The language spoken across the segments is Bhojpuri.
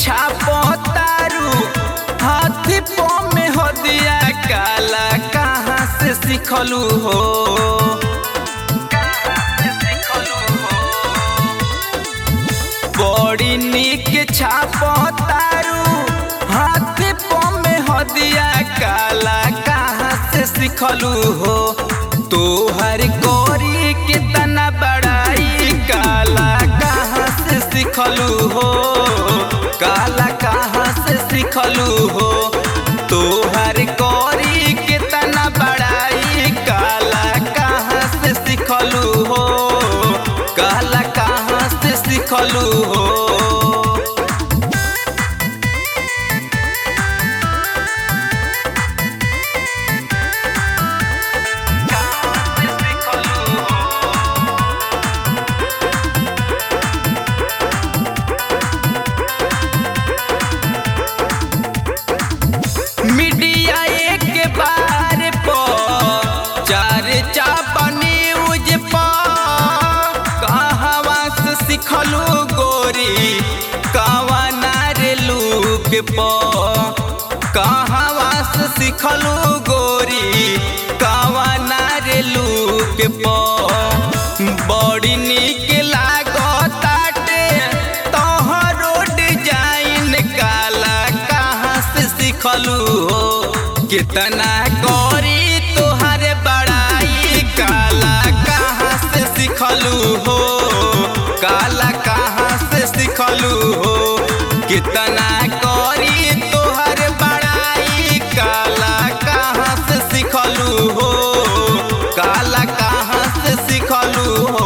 छापो तारू हाथी पो में हो दिया काला कहाँ से सिखलू हो बड़ी निक छापो तारू हाथी पो में हो दिया काला कहाँ से सिखलू हो तोहर गोरी कितना बड़ाई काला कहाँ से सिखलू हो काला कहाँ से सिखलू हो तोहर गोरी कितना बड़ाई काला कहाँ से सिखलू हो काला कहाँ से सिखलू हो मीडिया एक बार पर चार चापा न्यूज पर कहवा से सिखलू गोरी कहवा नारे लूक पर कहवा से सिखलू गोरी कहवा नारे लूक पर बड़ी निक लागताटे तोहरो डिजाइन काला कहाँ से सिखलू हो कितना करी तोहर बड़ाई काला कहाँ से सिखलू हो काला कहाँ से सिखलू हो कितना करी तोहर बड़ाई काला कहाँ से सिखलू हो काला कहाँ से सिखलू हो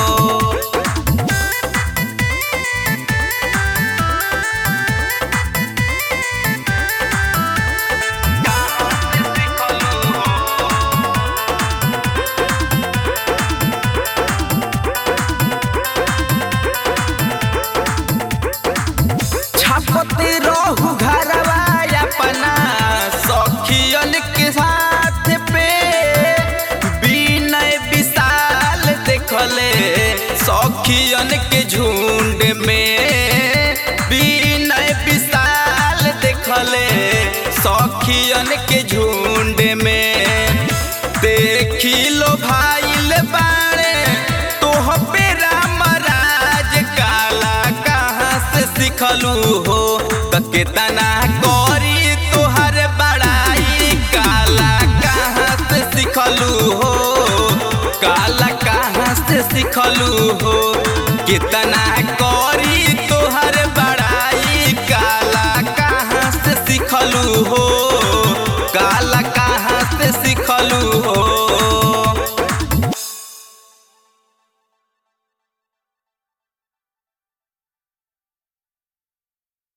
छापते रहू घरवा अपना सखियन के साथ पे विनय विशाल देखले सखियन के झुंड में विनय विशाल देखले सखियन के झुंड में देखी लो भाईल बाड़े तोह पे रामराज काला कहाँ से सिखलू हो त केतना करी तोहर बड़ाई काला कहाँ से सिखलू हो काला कहाँ से सिखलू हो कितना करी तोहर बड़ाई काला कहाँ से सिखलू हो